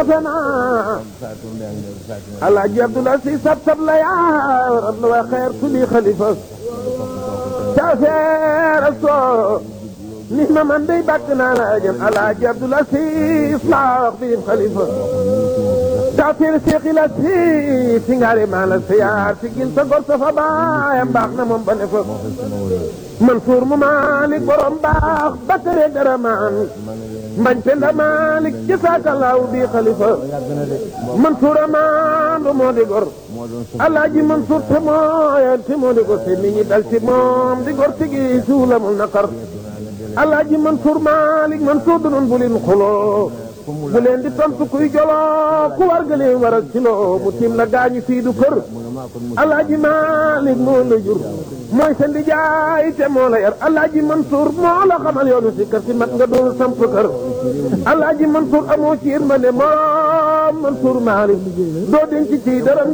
asana alaaji abdullah si sab sab la yaa rab la waa xeer tuli xalifa caafeer soo ni ma man day bàkk naa la jëm alaaji abdullah si laa wax bi xalifa caafeer seexi la si si ngaari maa la siyaar si gil sa gor sa fa baayam baax na moom ba ne fa Mansour mu Malick borom baax Bakare Garamaan mbañ penda Malick jasaakallaahu bi xalifa Mansour amaandu moo di gor alaaji Mansour te mooyal te moo di gor te nit ñi dal ci moom di gor te gi suulamul naqar alaaji Mansour Malick Mansour du nun bu leen xuloo bu leen di tontu kuy joloo ku war ga leen waral ci loo mu tiim la gaañu fii du kër alaaji Malick moo la jur mooy sa ndijaay te moo la yar alaaji Mansour moo la xamal yoonu si kër si mat nga doon samp kër alaaji Mansour amoo ci yërmande moom Mansour Malick doo denc ci dërëm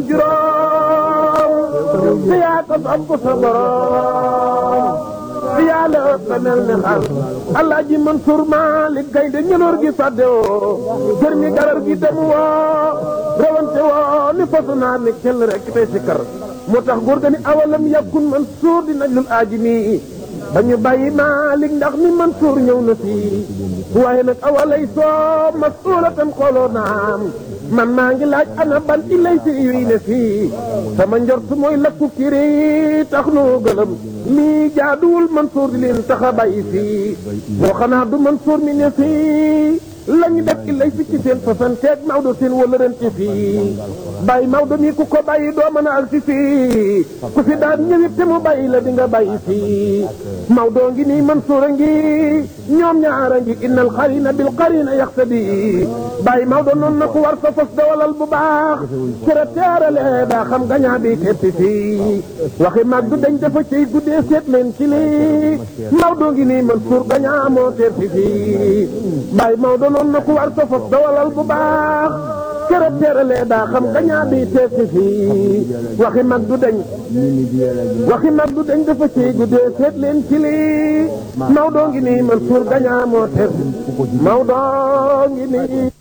juróom te yaa ko samp sa borom te yaa la ëpp mel ne xal alaaji Mansour Malick gaynde ñëloor gi fàdde woo kër mi garar gi dem woo rawante woo ni fasu naar ni kell rek tey si kër moo tax góor ga ni awalam yàkkun Mansour di najlul aaji mi ba ñu bàyyi Malick ndax ni Mansour ñëw na fii waaye nag awalay soo masulatan xooloo naam man maa ngi laaj ana ban ilay si yuy ne fii sama njort mooy lakku kiri tax noo gëlëm lii jaaduwul Mansour di leen tax a bàyyi fii boo xanaa du Mansour mi ne fii lañu def ilay fi ci seen fasanteeg Maodo seen wëlërante fii bàyyi Maodo mi ku ko bàyyi doo mën a ak si fii ku fi daan ñëwit te mu bàyyi la di nga bàyyi fii Maodo ngi nii Mansour a ngi ñoom ñaara ngi innal xarina bil qarina yaxtadi bàyyi Maodo noonu na ku war sa fas dawalal bu baax kër a teerale daa xam gañaa bi teppi fii waxi mag du dañ dafa cay guddee seet leen ci lii Maodo ngi nii Mansour gañaa moo teppi fii bàyyi Maodo noonu na ku war sa fas dawalal bu baax kër a teerale daa xam gañaa bi teppi fii waxi mag du dañ waxi mag du dañ dafa cay guddee seet leen ci lii Maodo ngi nii Mansour gañaa moo teppi Maodo ngi nii